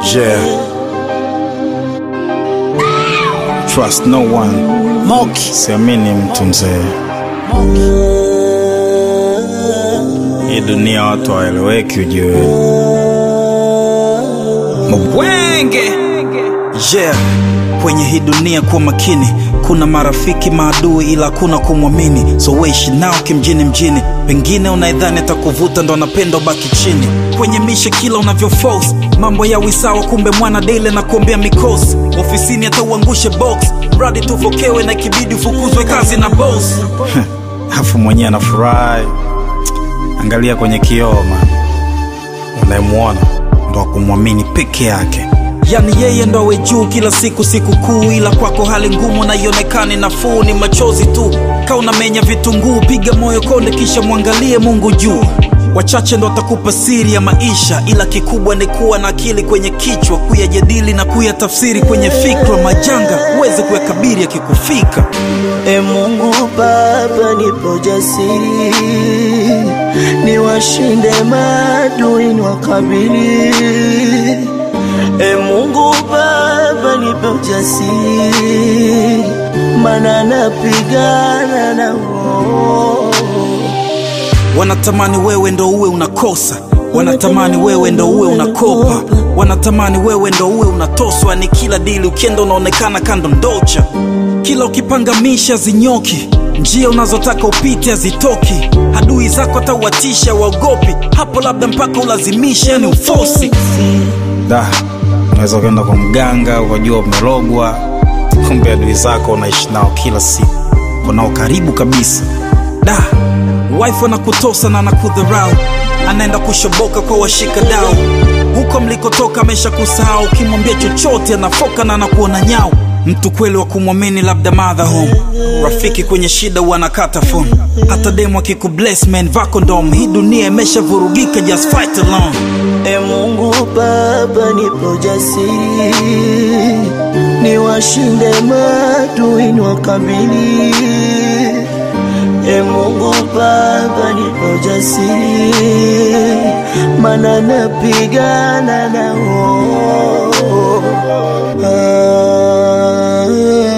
Yeah. Trust no one. Moki. Siamini mtu mzee. Hii dunia watu hawaeleweki ujue. Mbwenge. Yeah. Kwenye hii dunia kuwa makini, kuna marafiki maadui, ila hakuna kumwamini. So weishi nao kimjini mjini, pengine unaidhani atakuvuta ndo anapenda ubaki chini. Kwenye mishe kila unavyo force mambo ya wisawa, kumbe mwana daily na kuombea mikosi. Ofisini hata uangushe box, mradi tuvokewe na ikibidi ufukuzwe kazi na boss. Afu mwenyewe anafurahi. Angalia kwenye kioo man. Unayemwona ndo akumwamini peke yake. Yani yeye ndo awe juu kila siku siku kuu, ila kwako hali ngumu na ionekane nafuu, ni machozi tu. Ka unamenya vitunguu, piga moyo konde, kisha mwangalie Mungu juu. Wachache ndo watakupa siri ya maisha, ila kikubwa ni kuwa na akili kwenye kichwa, kuyajadili na kuyatafsiri kwenye fikra. Majanga uweze kuyakabiri yakikufika. E Mungu Baba, nipo jasiri, niwashinde maadui niwakabili. E Mungu Baba, nipe ujasiri, mana napigana na wao. Wanatamani wewe ndo uwe unakosa, wanatamani wewe ndo uwe unakopa, wanatamani wewe ndo uwe unatoswa. Ni kila dili ukienda unaonekana kando ndocha, kila ukipangamisha zinyoki, njia unazotaka upite hazitoki, adui zako atauatisha waogopi, hapo labda mpaka ulazimisha, yani ufosi. Da, unaweza ukaenda kwa mganga ukajua umerogwa, kumbe adui zako unaishi nao kila siku, unao karibu kabisa. Da, wife anakutosa na anakudharau, anaenda kushoboka kwa washika dau. Huko mlikotoka amesha kusahau, ukimwambia chochote anafoka na anakuona nyau. Mtu kweli wa kumwamini labda mother home, rafiki kwenye shida huwa anakata phone. Hata demu akikubless man vako ndom, hii dunia imeshavurugika, just fight alone. E Mungu Baba, nipo jasiri, niwashinde maadui niwakabili. E Mungu Baba, nipo jasiri, mana napigana nao. Ah,